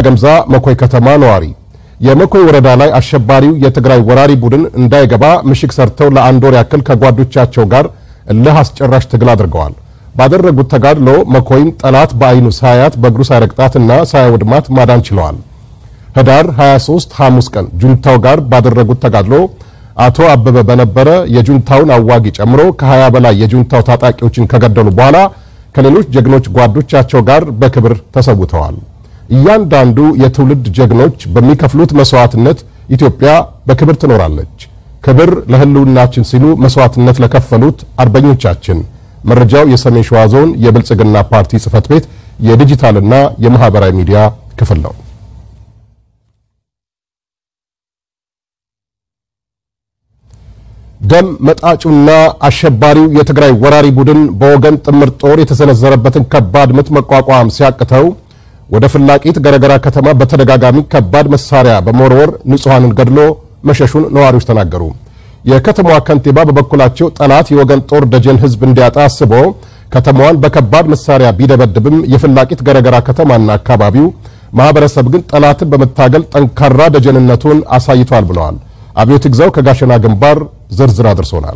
ገምዛ መኮይ ከተማ ነዋሪ የመኮይ ወረዳ ላይ አሸባሪው የትግራይ ወራሪ ቡድን እንዳይገባ ምሽግ ሰርተው ለአንድ ወር ያክል ከጓዶቻቸው ጋር እልህ አስጨራሽ ትግል አድርገዋል። ባደረጉት ተጋድሎ መኮይን ጠላት በአይኑ ሳያት በእግሩ ሳይረግጣትና ሳያወድማት ማዳን ችለዋል። ህዳር 23 ሐሙስ ቀን ጁንታው ጋር ባደረጉት ተጋድሎ አቶ አበበ በነበረ የጁንታውን አዋጊ ጨምሮ ከ20 በላይ የጁንታው ታጣቂዎችን ከገደሉ በኋላ ከሌሎች ጀግኖች ጓዶቻቸው ጋር በክብር ተሰውተዋል። እያንዳንዱ የትውልድ ጀግኖች በሚከፍሉት መስዋዕትነት ኢትዮጵያ በክብር ትኖራለች። ክብር ለህልውናችን ሲሉ መስዋዕትነት ለከፈሉት አርበኞቻችን። መረጃው የሰሜን ሸዋ ዞን የብልጽግና ፓርቲ ጽህፈት ቤት የዲጂታልና የማህበራዊ ሚዲያ ክፍል ነው። ደም መጣጩና አሸባሪው የትግራይ ወራሪ ቡድን በወገን ጥምር ጦር የተሰነዘረበትን ከባድ ምት መቋቋም ሲያቅተው ወደ ፍላቂት ገረገራ ከተማ በተደጋጋሚ ከባድ መሳሪያ በመወርወር ንጹሐንን ገድሎ መሸሹን ነዋሪዎች ተናገሩ። የከተማዋ ከንቲባ በበኩላቸው ጠላት የወገን ጦር ደጀን ህዝብ እንዲያጣ አስቦ ከተማዋን በከባድ መሳሪያ ቢደበድብም የፍላቂት ገረገራ ከተማና አካባቢው ማህበረሰብ ግን ጠላትን በመታገል ጠንካራ ደጀንነቱን አሳይቷል ብለዋል። አብዮት ግዛው ከጋሸና ግንባር ዝርዝር አድርሶናል።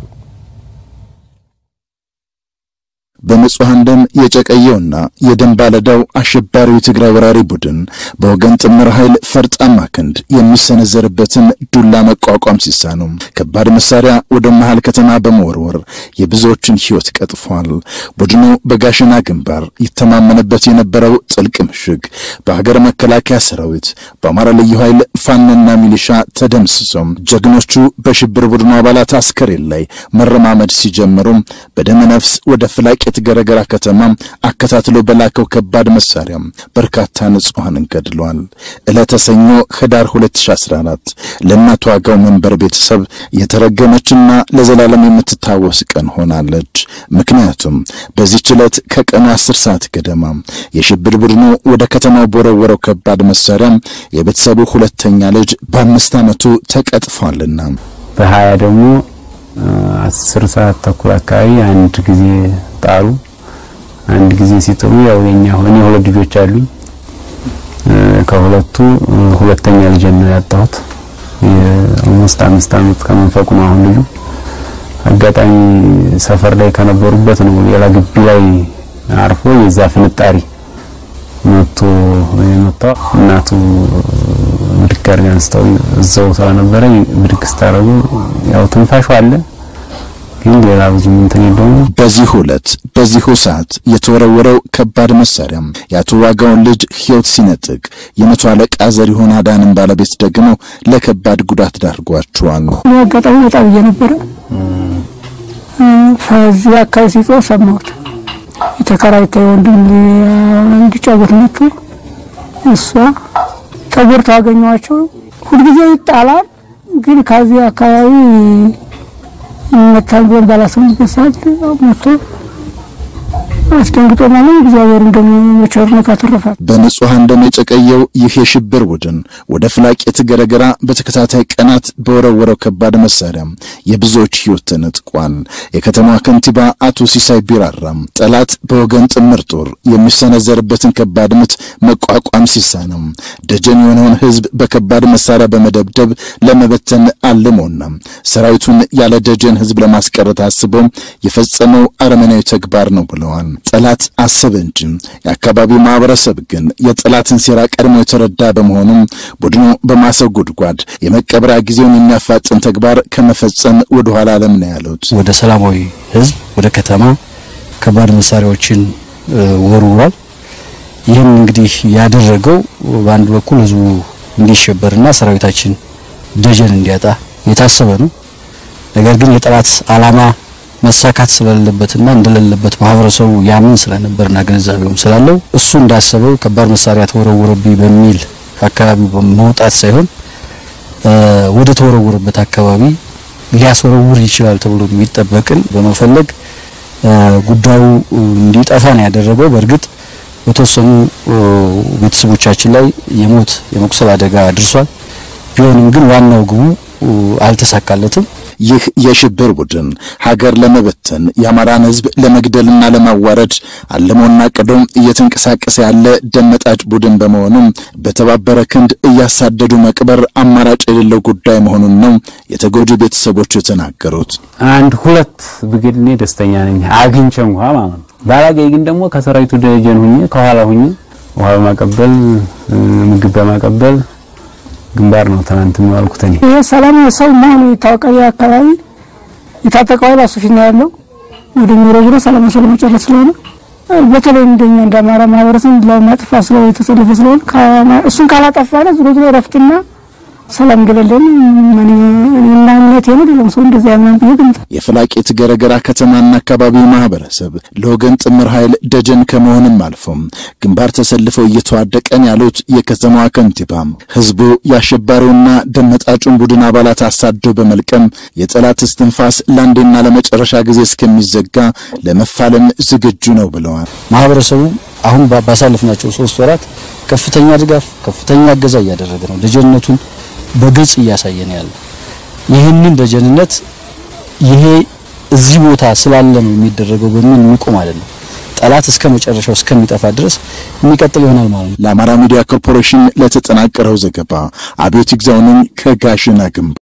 በንጹሐን ደም የጨቀየውና የደም ባለዳው አሸባሪው የትግራይ ወራሪ ቡድን በወገን ጥምር ኃይል ፈርጣማ ክንድ የሚሰነዘርበትን ዱላ መቋቋም ሲሳነው ከባድ መሳሪያ ወደ መሃል ከተማ በመወርወር የብዙዎችን ሕይወት ቀጥፏል። ቡድኑ በጋሸና ግንባር ይተማመንበት የነበረው ጥልቅ ምሽግ በሀገር መከላከያ ሰራዊት፣ በአማራ ልዩ ኃይል ፋኖና ሚሊሻ ተደምስሶም ጀግኖቹ በሽብር ቡድኑ አባላት አስከሬን ላይ መረማመድ ሲጀምሩ በደመ ነፍስ ወደ ፍላቂ ጥቂት ገረገራ ከተማ አከታትሎ በላከው ከባድ መሳሪያ በርካታ ንጹሐንን ገድሏል። ዕለተ ሰኞ ህዳር 2014 ለእናቷ ዋጋው መንበር ቤተሰብ የተረገመችና ለዘላለም የምትታወስ ቀን ሆናለች። ምክንያቱም በዚህች ዕለት ከቀኑ 10 ሰዓት ገደማ የሽብር ቡድኑ ወደ ከተማው በወረወረው ከባድ መሳሪያ የቤተሰቡ ሁለተኛ ልጅ በአምስት ዓመቱ ተቀጥፏልና በሀያ ደግሞ አስር ሰዓት ተኩል አካባቢ አንድ ጊዜ ጣሉ። አንድ ጊዜ ሲጥሉ ያው የኛ ሆኔ ሁለት ልጆች አሉኝ። ከሁለቱ ሁለተኛ ልጅ ነው ያጣሁት። የአምስት አምስት ዓመት ከመንፈቁ ነው አሁን ልጁ። አጋጣሚ ሰፈር ላይ ከነበሩበት ነው ሌላ ግቢ ላይ አርፎ የዛ ፍንጣሪ መቶ የመታው እናቱ ብድግ አድርጋ አንስተው እዛው ስለነበረ ብድግ ስታደርጉ ያው ትንፋሹ አለ ግን ሌላ ብዙ እንትን የለውም። በዚህ ዕለት በዚሁ ሰዓት የተወረወረው ከባድ መሳሪያ የአቶ ዋጋውን ልጅ ሕይወት ሲነጥቅ የመቶ አለቃ ዘሪሁን አዳንን ባለቤት ደግሞ ለከባድ ጉዳት ዳርጓቸዋል። አጋጣሚ ወጣ ብዬ ነበረ። ከዚህ አካባቢ ሲጮህ ሰማሁት። የተከራይታ ወንድም እንዲጫወት መጡ። እሷ ተጎድተው አገኘኋቸው። ሁልጊዜ ይጣላል፣ ግን ከዚህ አካባቢ ይመታል ብለን ባላሰብንበት ሰዓት ሞቶ አስደንግጦ ማለት እግዚአብሔር እንደሚቸርነት አተረፋት። በንጹሐን ደም የጨቀየው ይህ የሽብር ቡድን ወደ ፍላቂት ገረገራ በተከታታይ ቀናት በወረወረው ከባድ መሳሪያ የብዙዎች ሕይወት ተነጥቋል። የከተማዋ ከንቲባ አቶ ሲሳይ ቢራራም ጠላት በወገን ጥምር ጦር የሚሰነዘርበትን ከባድ ምት መቋቋም ሲሳነው ደጀን የሆነውን ሕዝብ በከባድ መሳሪያ በመደብደብ ለመበተን አልሞና ሰራዊቱን ያለ ደጀን ሕዝብ ለማስቀረት አስቦ የፈጸመው አረመናዊ ተግባር ነው ብለዋል። ጠላት አሰበ እንጂ የአካባቢው ማህበረሰብ ግን የጠላትን ሴራ ቀድሞ የተረዳ በመሆኑም ቡድኑ በማሰው ጉድጓድ የመቀበሪያ ጊዜውን የሚያፋጥን ተግባር ከመፈጸም ወደ ኋላ አለም ነው ያሉት። ወደ ሰላማዊ ህዝብ ወደ ከተማ ከባድ መሳሪያዎችን ወርውሯል። ይህን እንግዲህ ያደረገው በአንድ በኩል ህዝቡ እንዲሸበርና ሰራዊታችን ደጀን እንዲያጣ የታሰበ ነው። ነገር ግን የጠላት ዓላማ መሳካት ስለሌለበትና እንደሌለበት ማህበረሰቡ ያምን ስለነበርና ግንዛቤውም ስላለው እሱ እንዳሰበው ከባድ መሳሪያ ተወረወረብኝ በሚል አካባቢው መውጣት ሳይሆን ወደ ተወረወረበት አካባቢ ሊያስወረውር ይችላል ተብሎ የሚጠበቅን በመፈለግ ጉዳዩ እንዲጠፋ ነው ያደረገው። በእርግጥ በተወሰኑ ቤተሰቦቻችን ላይ የሞት የመቁሰል አደጋ አድርሷል። ቢሆንም ግን ዋናው ግቡ አልተሳካለትም። ይህ የሽብር ቡድን ሀገር ለመበተን የአማራን ሕዝብ ለመግደልና ለማዋረድ አልሞና ቅዶ እየተንቀሳቀሰ ያለ ደመጣጭ ቡድን በመሆኑም በተባበረ ክንድ እያሳደዱ መቅበር አማራጭ የሌለው ጉዳይ መሆኑን ነው የተጎጂ ቤተሰቦቹ የተናገሩት። አንድ ሁለት ብግድ እኔ ደስተኛ ነኝ አግኝቼ እንኳ ማለት ነው። ባላገኝ ግን ደግሞ ከሰራዊቱ ደጀን ሁኜ ከኋላ ሁኜ ውሃ በማቀበል ምግብ በማቀበል ግንባር ነው ትናንት የሚዋልኩት እኔ ይሄ ሰላም ሰው መሆኑ ይታወቃል። ይህ አካባቢ የታጠቀው ኃይል እሱ ፊት ነው ያለው። ወደ ዞሮ ዞሮ ሰላም ሰው ለመጨረስ ስለሆነ በተለይ እንደኛ እንደ አማራ ማህበረሰብ ለማጥፋት ስለ የተሰለፈ ስለሆነ እሱን ካላጠፋነ ዞሮ ዞሮ እረፍትና ሰላም እንደሌለን እኔና እምነቴ ነው። ሌላም ሰው እንደዚያ ያምናል ብዬ ገምታለሁ። የፍላቄት ገረገራ ከተማና አካባቢው ማህበረሰብ ለወገን ጥምር ኃይል ደጀን ከመሆንም አልፎም ግንባር ተሰልፈው እየተዋደቀን ያሉት የከተማዋ ከንቲባ ህዝቡ የአሸባሪውና ደመጣጩን ቡድን አባላት አሳዶ በመልቀም የጠላት እስትንፋስ ለአንዴና ለመጨረሻ ጊዜ እስከሚዘጋ ለመፋለም ዝግጁ ነው ብለዋል። ማህበረሰቡ አሁን ባሳለፍናቸው ሶስት ወራት ከፍተኛ ድጋፍ፣ ከፍተኛ እገዛ እያደረገ ነው። ደጀንነቱን በግልጽ እያሳየ ነው ያለው። ይህንን ደጀንነት ይሄ እዚህ ቦታ ስላለ ነው የሚደረገው በሚል የሚቆም አይደለም። ጠላት እስከ መጨረሻው እስከሚጠፋ ድረስ የሚቀጥል ይሆናል ማለት ነው። ለአማራ ሚዲያ ኮርፖሬሽን ለተጠናቀረው ዘገባ አብዮት ይግዛው ነኝ ከጋሽና ግንባር